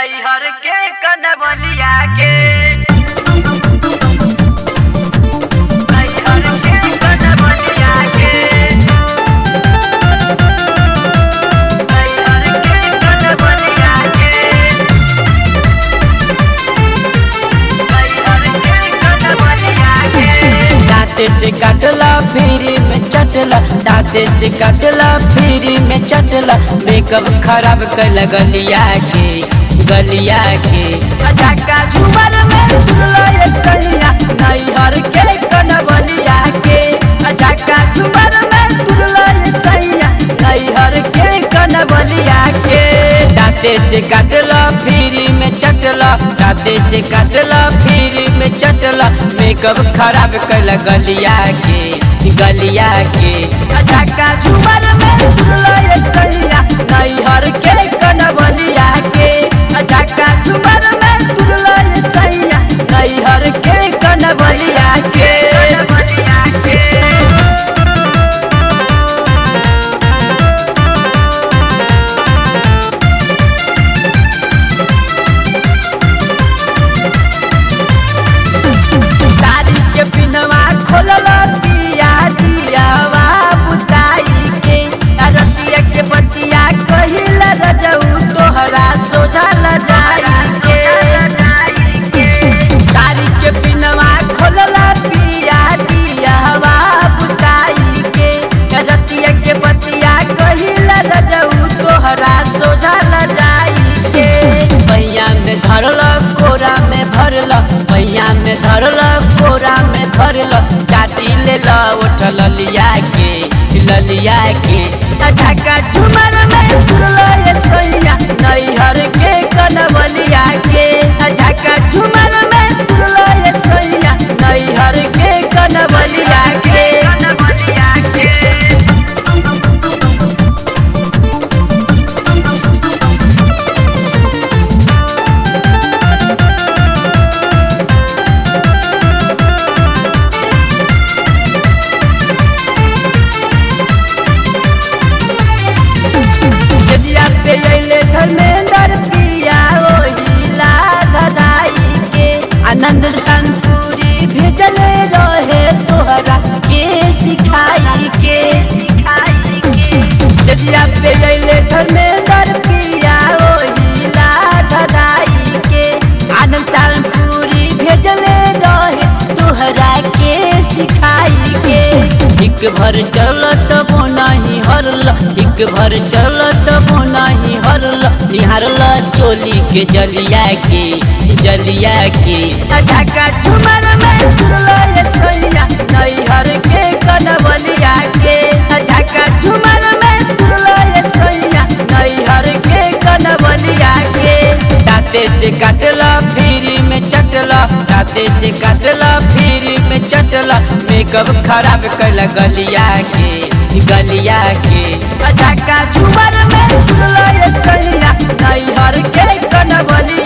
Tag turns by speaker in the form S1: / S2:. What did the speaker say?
S1: नैहर के कनबलिया के नैहर के कनबलिया के नैहर के कनबलिया के नैहर के कनबलिया के
S2: दांते से काटला फिर में चटला दांते से काटला फिर में चटला मेकअप खराब कर गलिया के गलिया के अचाका झूमर में झूलो ये सैया नैहर के कनबलिया के अचाका झूमर में झूलो ये सैया नैहर के कनबलिया के दांते से काटला फिर में चटला दांते से काटला फिर में चटला मेकअप खराब कर गलिया के गलिया के अचाका झूमर में झूलो ये सैया नैहर के कनबलिया के अचाका झूमर में झूलो ये सैया नैहर के कनबलिया के
S1: कनबलिया के
S2: साड़ी के पिनवा खोलल दिया दियावा बुताई के रतिया के बतिया कहिल रजऊ तोहरा सोझा ल जाई के साड़ी के पिनवा खोलल दिया दियावा बुताई के रतिया के बतिया कहिल रजऊ तोहरा सोझा ल जाई के भैया में धरल कोरा में भरल भैया में धरल कोरा में भरल चाटी ले ल उठल लिया के ललिया के ढाका झुमर में झुरल ये सैया नैहर के कनवलिया के ढाका झुमर में झुरल ये सैया नैहर के कनवलिया के
S1: कनबलिया के
S2: जदिया पे अइले धर्मेंद्र पिया ओहिला धदाई के आनंद संतूरी भेजले रहे तोहरा के सिखाई के जदिया पे अइले धर्मेंद्र पिया ओहिला धदाई के आनंद संतूरी भेजले रहे तोहरा के सिखाई के एक भर चलत वो नहीं हरल एक भर चलत वो नहीं हरल निहारल चोली के जलिया के जलिया के ढाका झुमर में झुरल ये सैया नैहर के कनबलिया के ढाका झुमर में झुरल ये सैया नैहर के कनबलिया के दांते से काटला फिर में चटला दांते से काटला फिर में चटला मेकअप खराब कर गलिया के गलिया के ढाका झुमर में झुरल ये सैया नैहर के कनबलिया